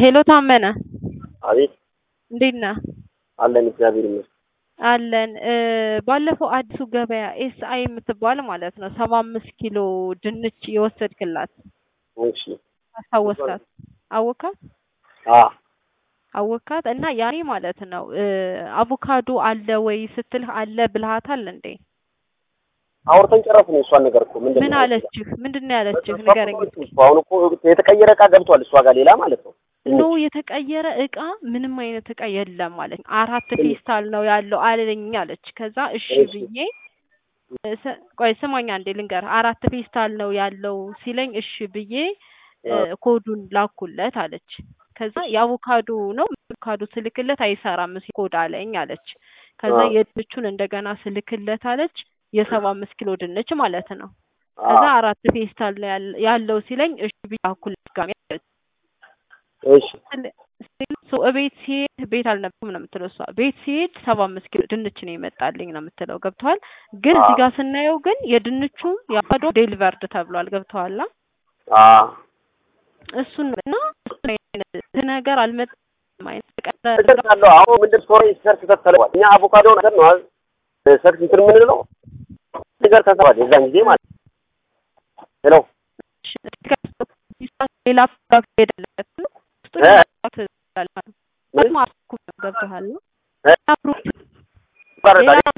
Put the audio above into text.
ሄሎ ታመነ አቤት እንዴት ነህ? አለን እግዚአብሔር ይመስገን። አለን እ ባለፈው አዲሱ ገበያ ኤስ አይ የምትባል ማለት ነው ሰባ አምስት ኪሎ ድንች የወሰድክላት እሺ አስታወስካት? አወካት አ አወካት እና ያኔ ማለት ነው እ አቮካዶ አለ ወይ ስትልህ አለ ብልሃታል እንዴ? አውርተን ጨረስን። የእሷን ነገር እኮ ምንድን ምን ነው አለችህ? ምንድን ነው ያለችህ? ንገረኝ እስኪ። እኮ አሁን እኮ የተቀየረ እቃ ገብቷል እሷ ጋር ሌላ ማለት ነው። ኖ የተቀየረ እቃ ምንም አይነት እቃ የለም ማለት አራት ፌስታል ነው ያለው አለኝ አለች። ከዛ እሺ እሺ። ብዬ ስ- ቆይ ስማኝ አንዴ ልንገር። አራት ፌስታል ነው ያለው ሲለኝ እሺ ብዬ እ ኮዱን ላኩለት አለች። ከዛ የአቮካዶ ነው አቮካዶ ስልክለት አይሰራም ሲል ኮድ አለኝ አለች። ከዛ አ የድንቹን እንደገና ስልክለት አለች የሰባ አምስት ኪሎ ድንች ማለት ነው። አ ከዛ አራት ፌስታል ነው ያለ- ያለው ሲለኝ እሺ ብዬ ላኩለት ድጋሜ አለች። እሺ ሶ እቤት ሲሄድ ቤት አልነበረም ነው የምትለው እሷ። ቤት ሲሄድ ሰባ አምስት ኪሎ ድንች ነው የመጣልኝ ነው የምትለው። ገብተዋል። ግን እዚህ ጋር ስናየው ግን የድንቹ የአቮካዶ ዴሊቨርድ ተብሏል። ገብተዋል። አ እሱን እና እሱን አይነት ነገር አልመጣም አይነት ተቀረ እደርሳለሁ። አሁን ምንድን ስቶሪ ሰርች ተተለዋል። እኛ አቮካዶ ነገር ነው አይደል? ሰርች እንትን የምንለው ነገር ተሰዋል። የዛን ጊዜ ማለት ነው። ሄሎ ሌላ ፕሮዳክት ሄደለት ነው ውስጡ እ? ፕሮዳክት ምን? ማርኩ ገብተዋል። እ? ፕሮዳክት ይቋረጣል።